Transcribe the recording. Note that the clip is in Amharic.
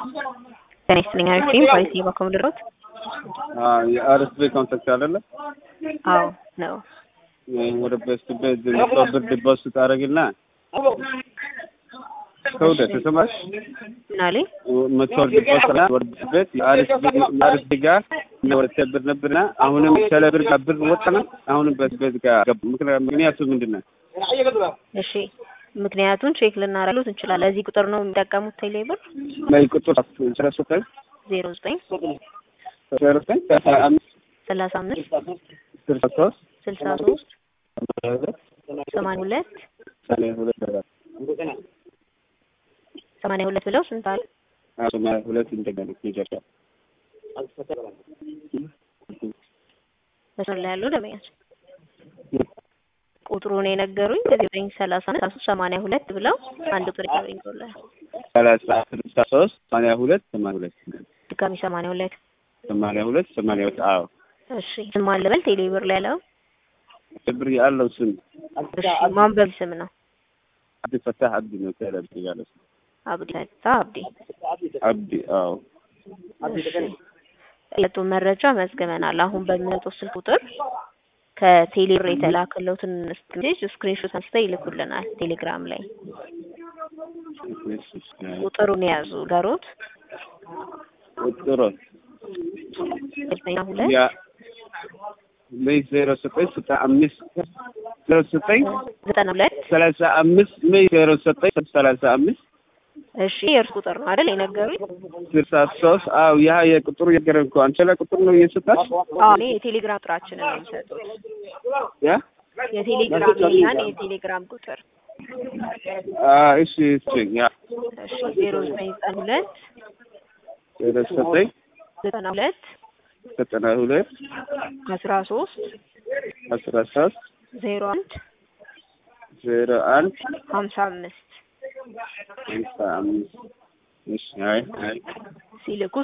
ጤና ይስጥልኝ አሪፍ ፖሊሲ በኩል ልሮት የአርስቤ ኮንታክት አይደለ? አዎ ነው። ወደ በስት ቤት ብር ዲፖዚት ታደርግና ከወደ ተሰማሽ ምን አለኝ? መቶ ዲፖዚት ወደ ቤት የአርስቤ ጋር ወደ ተብር ነበርና አሁንም ከለብር ጋር ብር ወጣና አሁንም በስቤት ጋር ገቡ። ምክንያቱ ምንድን ነው? እሺ ምክንያቱን ቼክ ልናረሉት እንችላለን። እዚህ ቁጥር ነው የሚጠቀሙት ቴሌ ብር ላይ ቁጥር ስለሰጠኝ ዜሮ ዘጠኝ ሰረሰኝ አምስት ሰላሳ አምስት ስልሳ ሶስት ስልሳ ሶስት ሰማንያ ሁለት ሰማንያ ሁለት ሰማንያ ሁለት ብለው ስንት አለ? ሰማንያ ሁለት እንደገና ይጀምራል። መስመር ላይ ያለው ደመኛች ቁጥሩን የነገሩኝ ከዚህ ዘጠኝ ሰላሳ አምስት ሶስት ሰማንያ ሁለት ብለው አንድ ቁጥር ይቀበኝ ሰላሳ ስልሳ ሶስት ሰማንያ ሁለት ሰማንያ ሁለት ድጋሚ ሰማንያ ሁለት ሰማንያ ሁለት ሰማንያ ሁለት አዎ እሺ ስም ማን ልበል? ቴሌ ብር ላይ ያለው ብር ያለው ስም እሺ ማን በሚል ስም ነው? አብዲ ፈታህ አብዲ ነው። ተለብ ያለው ስም አብዲ ፈታህ አብዲ አብዲ አዎ እሺ ለጡ መረጃ መዝግበናል። አሁን በሚመጣው ስልክ ቁጥር ከቴሌ ብር የተላከለትን ሜሴጅ ስክሪንሾት አንስተው ይልኩልናል ቴሌግራም ላይ። ቁጥሩን የያዙ ገሮት ቁጥሩ ዘጠኝ ሁለት ያ ሜይ ዜሮ ዘጠኝ ስልሳ አምስት ዜሮ ዘጠኝ ዘጠና ሁለት ሰላሳ አምስት ሜይ ዜሮ ዘጠኝ ሰላሳ አምስት እሺ የእርስ ቁጥር ነው አይደል የነገሩኝ? ስልሳ ሶስት አዎ ያ የቁጥሩ የገረም እኮ አንቺ ላይ ቁጥር ነው እየሰጣች አዎ እኔ የቴሌግራም ቁጥራችንን ነው የሚሰጡት። ያ የቴሌግራም ያን የቴሌግራም ቁጥር አዎ እሺ እሺ ያ እሺ ዜሮ ዘጠኝ ዘጠና ሁለት ዜሮ ዘጠኝ ዘጠና ሁለት ዘጠና ሁለት አስራ ሶስት አስራ ሶስት ዜሮ አንድ ዜሮ አንድ ሀምሳ አምስት ሃምሳ አምስት እሺ አይ አይ ሲልኩ